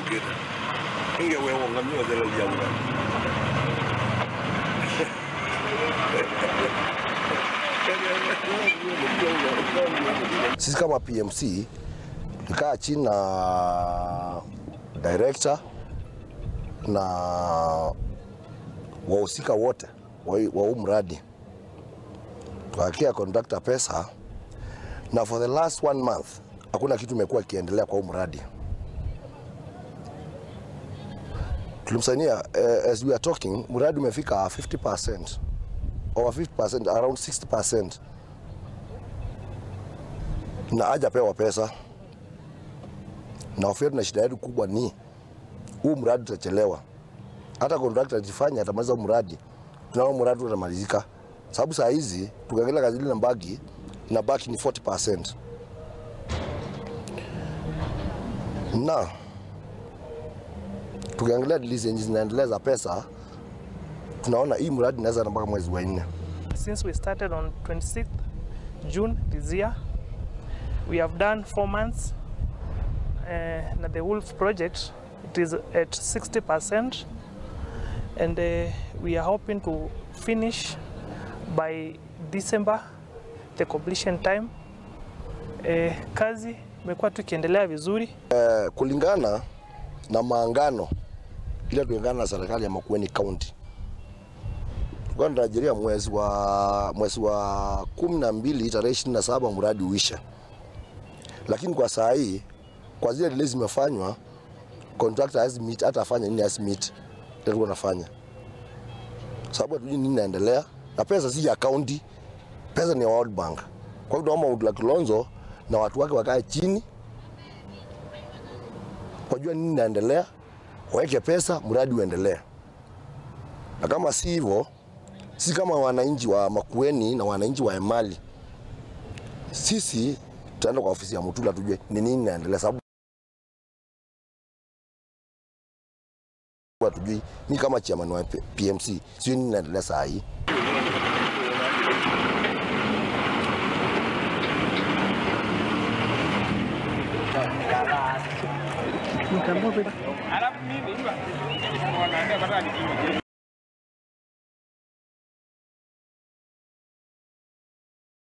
kida inge wewe ngamio zile ujaura Sisi kama PMC tulikaa chini na director na wahusika wote wa wa huu mradi, tukakia contractor pesa, na for the last one month hakuna kitu imekuwa ikiendelea kwa huu mradi. Tulimsainia eh, as we are talking, mradi umefika 50%, over 50%, around 60% na hajapewa pesa, na hofu yetu na shida yetu kubwa ni huu mradi utachelewa. Hata contractor ajifanya atamaliza huu mradi, tunaona mradi utamalizika, sababu saa hizi tukiangalia kazi ile na baki na baki ni 40%. Na tukiangalia dili zenye zinaendelea za pesa, tunaona hii mradi inaweza mpaka mwezi wa nne. Since we started on 26th June this year, we have done four months. Uh, na the Wolf project, it is at 60%, and uh, we are hoping to finish by December, the completion time. Uh, kazi imekuwa tukiendelea vizuri. Eh, kulingana na maangano ile tuliungana na serikali ya Makueni County tulikuwa tunatarajia mwezi wa mwezi wa kumi na mbili tarehe ishirini na saba mradi uishe, lakini kwa saa hii kwa zile delays zimefanywa, contractor hawezi meet, hata afanye nini hawezi meet ile tulikuwa nafanya, sababu hatujui nini inaendelea, na pesa si ya county, pesa ni ya World Bank. Kwa hiyo tunaomba Goodluck Kilonzo na watu wake wakae chini wajua nini inaendelea, waweke pesa, mradi uendelee. Na kama si hivyo, sisi kama wananchi wa Makueni na wananchi wa Emali, sisi tutaenda kwa ofisi ya Mutula tujue ni nini inaendelea, sababu hatujui. Mi kama chairman wa PMC sio nini inaendelea saa hii.